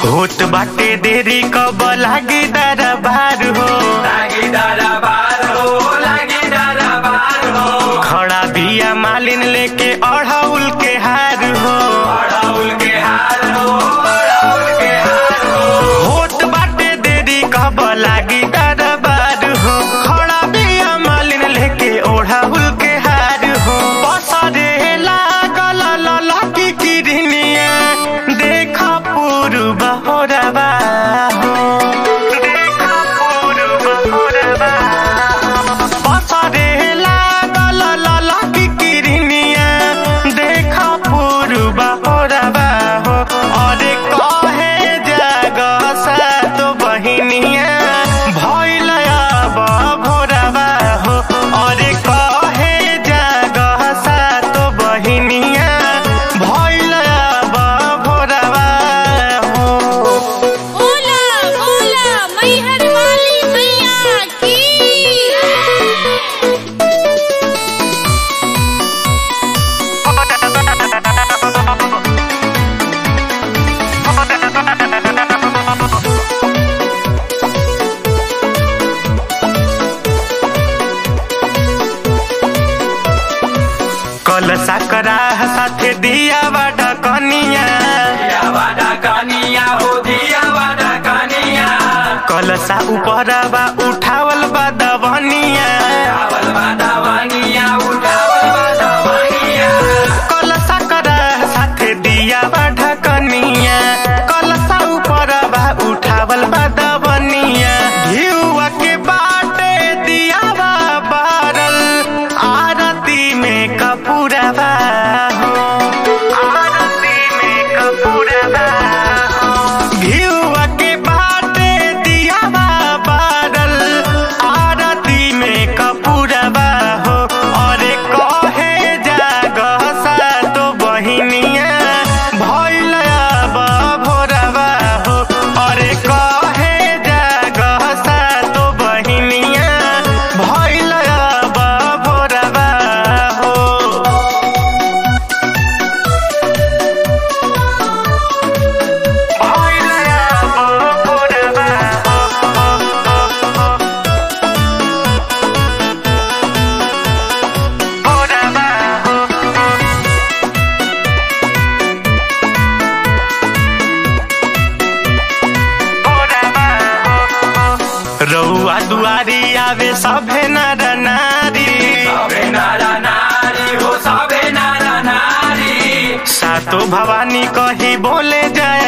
होत बाटे देरी कब लागी दरबार हो लागी दरबार हो लागी दरबार हो खड़ा बिया मालिन लेके अढ़ौल के हार हो अड़ाउल के हार हो अड़ाउल के हार हो होत बाटे देरी कब लागी दरबार हो खड़ा बिया मालिन लेके ओढ़ौल के हार हो पसरे लागल ललकी किरनिया देखा पूर्व होरबा हो देखा पूर्व होरबा पसरे लागल ललकी किरनिया देखा पूर्व होरबा हो अरे कहे जाग सात बहिनिया भइल अब भोरबा हो अरे कहे जाग सात बहिनिया भइल अब भोरबा हो ओला ओला मैहर वाली मैया की कल सकरा साथे दिया बाटा कनिया दिया वादा कनिया हो दिया वादा कनिया कलसा ऊपरबा उठावल बा दबनिया उठावल वादा वनिया उठावल वादा वनिया कलसा करा साथे दिया बाटा कनिया कलसा ऊपरबा उठावल बा दबनिया घिउवा के बाटे दिया बा बारल आरती में कपूरबा हो आरती में कपूरबा हो घिउवा के बाटे दिया बा बारल आरती में कपूरबा हो अरे कहे जाग सातो बहिनिया भइल अब भोरबा हो अरे कहे जाग सातो बहिनिया भइल अब भोरबा हो भइल अब भोरबा हो भोरबा हो रउआ दुआरी आवे सभे नर नारी सबे नारा नारी हो सबे नारा नारी सातो भवानी कही बोले जय